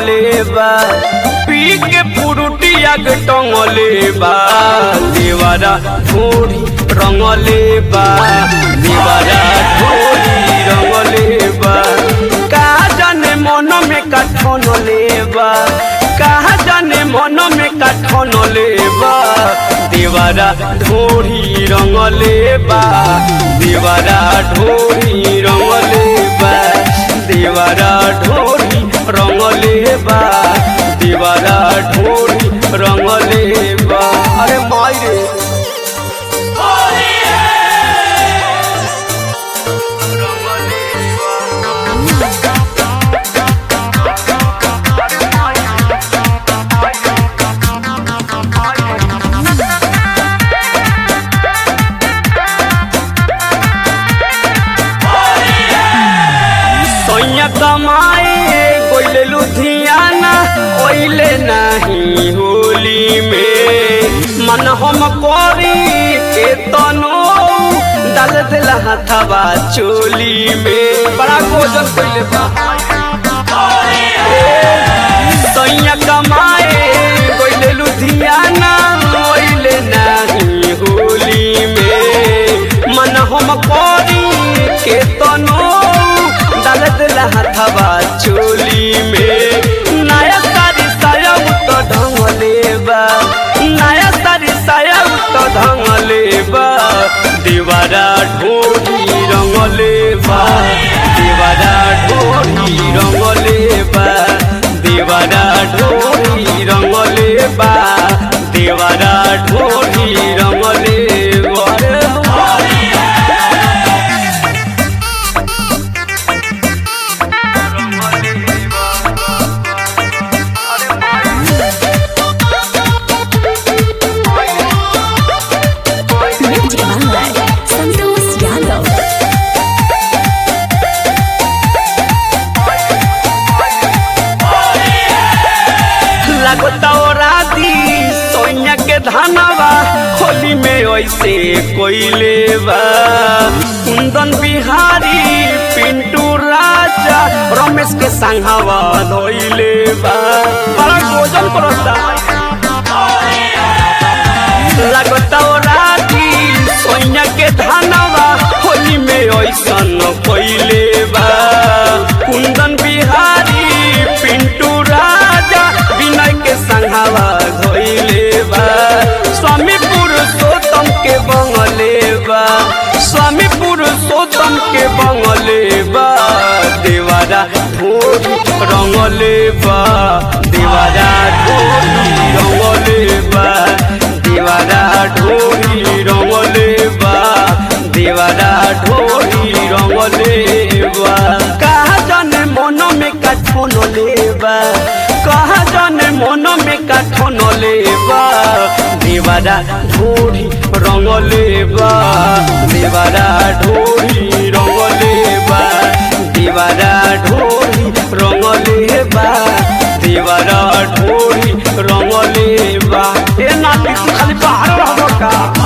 रंगले बा पी के पुरुटिया के टंगले बा देवारा ढोरी रंगले बा देवारा ढोरी रंगले बा का जाने मन में कठन लेबा कहा जाने मन में कठन लेबा देवारा ढोरी रंगले बा देवारा ढोरी रंगले बा देवारा ढोरी रंगले बा देवारा ढोरी रंगले बा अरे माई रे सैया कमाए गोइले लुधियाना ओइले नहीं होली में मन हम करी के तनो डाल दिला हथवा चोली में बड़ा गोजन कइले बा सैया कमाए गोइले लुधियाना ओइले नहीं होली में मन हम करी के तनो डाल दिला हथवा चोली में नया सारी साया तो ढंगले बा नया सारी साया तो ढंगले बा दीवारा ढोरी रंगले बा दीवारा ढोरी रंगले बा दीवारा ढोरी रंगले बा दीवारा ढोरी रंगले बा Music by Santos Yadav. लगता राती सोनिया के धनवा होली में ऐसे कोइले बा कुंदन बिहारी पिंटू राजा रमेश के संघवा धोइले बा बड़ा भोजन करता लगता राती सोनिया के धनवा होली में ऐसन कोइले बा कुंदन बिहारी पिंटू राजा विनय के संघावा धोइले बा स्वामी पुरुषोत्तम के बंगले बा स्वामी पुरुषोत्तम के बंगले बा देवारा ढोरी रंगले बा देवारा ढोरी रंगले बा देवारा ढोरी रंगले बा देवारा ढोरी रंगले बा कहा जाने मन में कठन लेबा कहा जाने मन में कठन लेबा देवारा ढोरी रंगले बा देवारा ढोरी रंगले बा देवारा ढोरी रंगले बा देवारा ढोरी रंगले बा ए नाती तू खाली बाहर रहबो का